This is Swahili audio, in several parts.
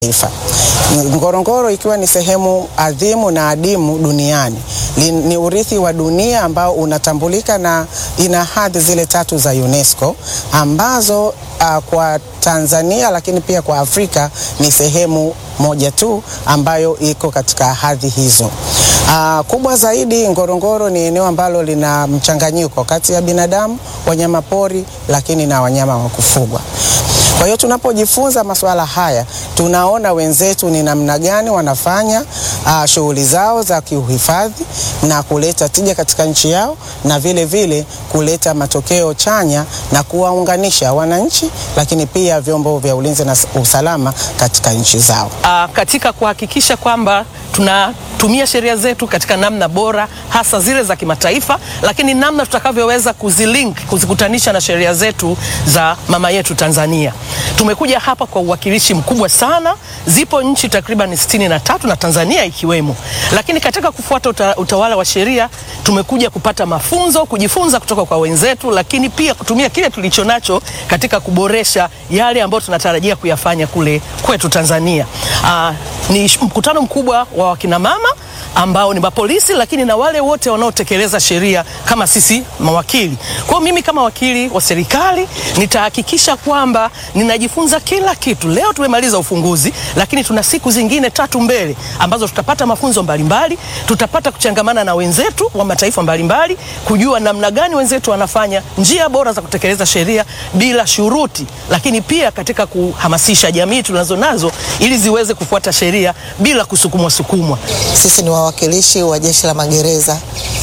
taifa. Ngorongoro ikiwa ni sehemu adhimu na adimu duniani. Li, ni urithi wa dunia ambao unatambulika na ina hadhi zile tatu za UNESCO ambazo uh, kwa Tanzania lakini pia kwa Afrika ni sehemu moja tu ambayo iko katika hadhi hizo. Uh, kubwa zaidi Ngorongoro ni eneo ambalo lina mchanganyiko kati ya binadamu, wanyama pori lakini na wanyama wa kufugwa. Kwa hiyo tunapojifunza masuala haya tunaona wenzetu ni namna gani wanafanya uh, shughuli zao za kiuhifadhi na kuleta tija katika nchi yao na vile vile kuleta matokeo chanya na kuwaunganisha wananchi lakini pia vyombo vya ulinzi na usalama katika nchi zao. Uh, katika kuhakikisha kwamba tunatumia sheria zetu katika namna bora hasa zile za kimataifa, lakini namna tutakavyoweza kuzilink kuzikutanisha na sheria zetu za mama yetu Tanzania. Tumekuja hapa kwa uwakilishi mkubwa sana. Zipo nchi takriban sitini na tatu na Tanzania ikiwemo, lakini katika kufuata uta, utawala wa sheria tumekuja kupata mafunzo, kujifunza kutoka kwa wenzetu, lakini pia kutumia kile tulicho nacho katika kuboresha yale ambayo tunatarajia kuyafanya kule kwetu Tanzania. Aa, ni mkutano mkubwa wa wakina mama ambao ni mapolisi lakini na wale wote wanaotekeleza sheria kama sisi mawakili. Kwa hiyo mimi kama wakili wa serikali nitahakikisha kwamba ninajifunza kila kitu. Leo tumemaliza ufunguzi, lakini tuna siku zingine tatu mbele ambazo tutapata mafunzo mbalimbali, tutapata kuchangamana na wenzetu wa mataifa mbalimbali, kujua namna gani wenzetu wanafanya njia bora za kutekeleza sheria bila shuruti, lakini pia katika kuhamasisha jamii tunazo nazo ili ziweze kufuata sheria bila kusukumwa sukumwa. Sisi ni wawakilishi wa Jeshi la Magereza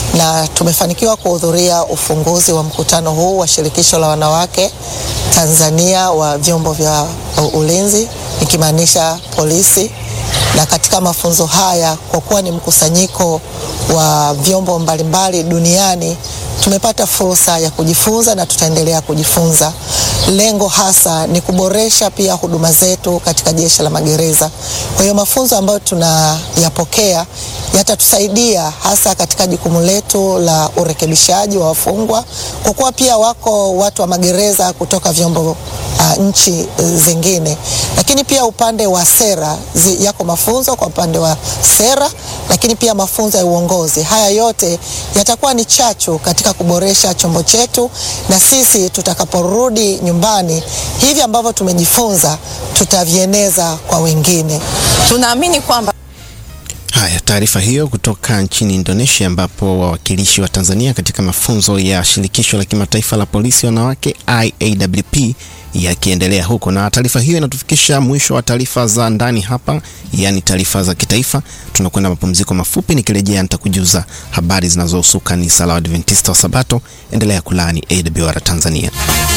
na tumefanikiwa kuhudhuria ufunguzi wa mkutano huu wa Shirikisho la Wanawake Tanzania wa vyombo vya ulinzi ikimaanisha polisi. Na katika mafunzo haya, kwa kuwa ni mkusanyiko wa vyombo mbalimbali duniani, tumepata fursa ya kujifunza na tutaendelea kujifunza. Lengo hasa ni kuboresha pia huduma zetu katika Jeshi la Magereza. Kwa hiyo mafunzo ambayo tunayapokea yatatusaidia hasa katika jukumu letu la urekebishaji wa wafungwa, kwa kuwa pia wako watu wa magereza kutoka vyombo uh, nchi zingine, lakini pia upande wa sera zi, yako mafunzo kwa upande wa sera, lakini pia mafunzo ya uongozi. Haya yote yatakuwa ni chachu katika kuboresha chombo chetu, na sisi tutakaporudi nyumbani, hivi ambavyo tumejifunza tutavieneza kwa wengine. Tunaamini kwamba Haya, taarifa hiyo kutoka nchini Indonesia ambapo wawakilishi wa Tanzania katika mafunzo ya shirikisho la kimataifa la polisi wanawake IAWP yakiendelea huko. Na taarifa hiyo inatufikisha mwisho wa taarifa za ndani hapa, yaani taarifa za kitaifa. Tunakwenda mapumziko mafupi, nikirejea nitakujuza habari zinazohusu kanisa la Adventista wa Sabato. Endelea kulaani AWR Tanzania.